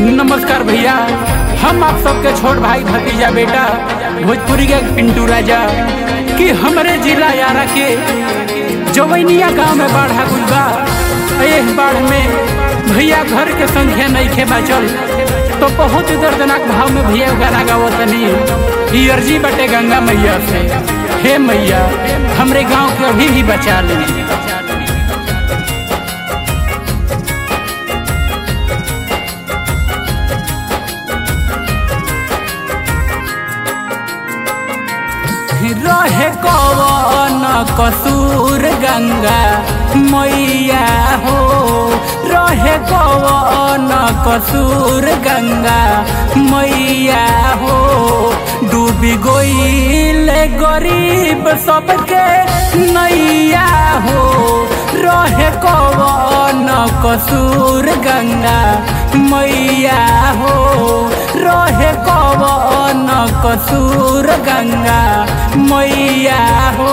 नमस्कार भैया हम आप सबके छोट भाई भतीजा बेटा भोजपुरी के पिंटू राजा कि हमरे जिला यारा के जवैनिया गांव में बाढ़ आ गइल बा एह बाढ़ में भैया घर के संख्या नहीं खे बचल तो बहुत ही दर्दनाक भाव में भैया गाना गावतनी ई अर्जी बटे गंगा मैया से हे मैया हमरे गांव के अभी भी बचा ले रहे कवन कसूर गंगा मैया हो रहे कवन कसूर गंगा मैया हो डूबी गईल गरीब सबके नैया हो रहे कवन कसूर गंगा मैया हो रहे कवन कसूर गंगा मैया हो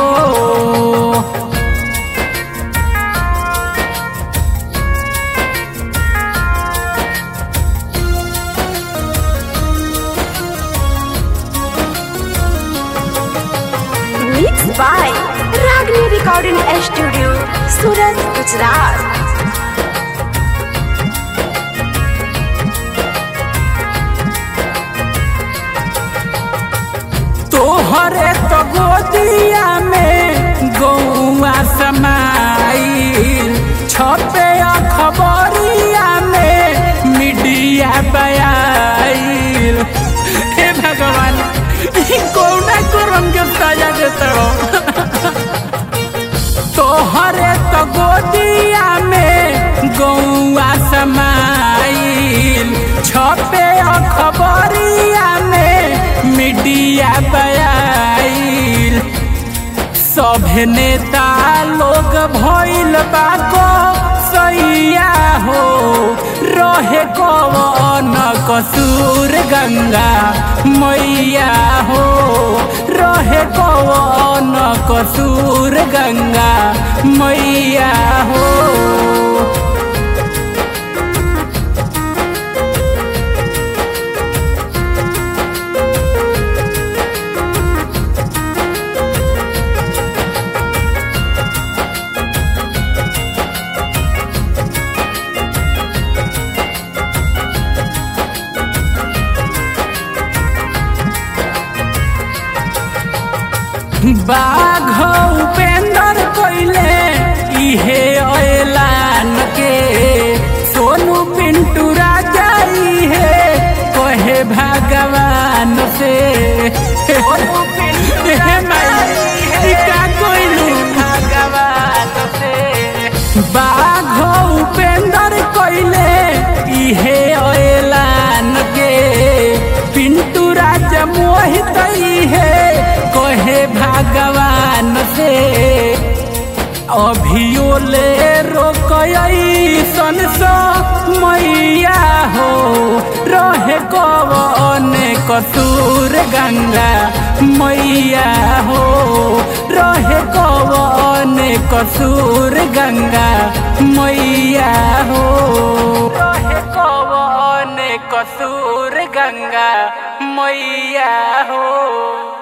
Mixed by Ragni Recording Studio, Surat, Gujarat. तोहरे तो गोदिया में गौआ समाइल छपे खबरिया में मीडिया बयाइल हे भगवान ई कौना करम के सजा देते हो तोहरे तो गोदिया में गौआ समाइल छपे खबरिया में मीडिया बयाइल सभे नेता लोग भइल बाको सैया हो रहे कवन कसूर गंगा मैया हो रहे कवन कसूर गंगा मैया हो बाघ उपेंद्र कोइले इहे ऐलान के सोनू पिंटू राजा इहे कहे भगवान से हे माई, ई का कोइलू भगवान से बाघ उपेंद्र कोइले इहे ऐलान के पिंटू राजा मोहित इहे कहे भगवान से अभियो ले रोकई सन मैया हो रहे कवन कसूर गंगा मैया हो रहे कवन कसूर गंगा मैया हो रहे कवन कसूर गंगा मैया हो